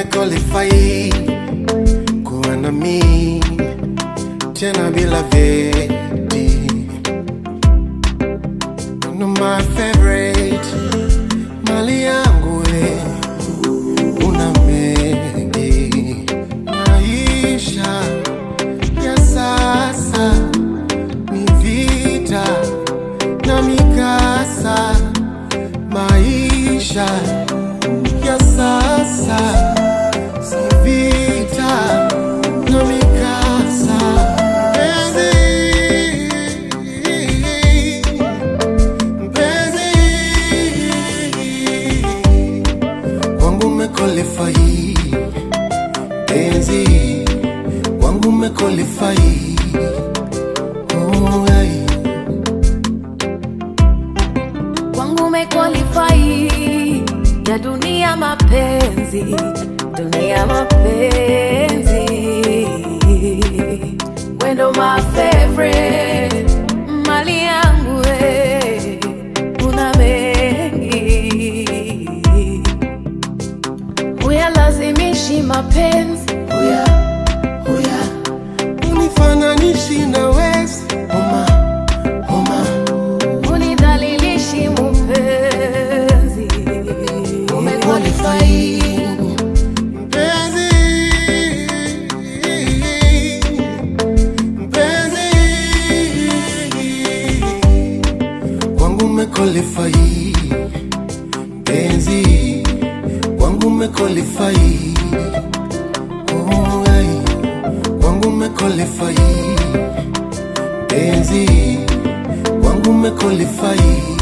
umequalify kuwa na mi tena bila veti. Una my favorite mali yangu we, una mengi maisha ya sasa ni vita na mikasa, maisha ya sasa si vita na mikasa. Mpenzi, mpenzi wangu umequalify, penzi wangu umequalify. Oh, ai. kwangu umequalify ya dunia mapenzi, dunia mapenzi, wendo my favorite, mali yangu we, una mengi, uyalazimishi mapenzi uya, uya. unifananishi na wezi homa homa unidhalilishi mupenzi, umequalify mpenzi mpenzi wangu umequalify mpenzi wangu umequalify oh, ai. wangu umequalify mpenzi wangu umequalify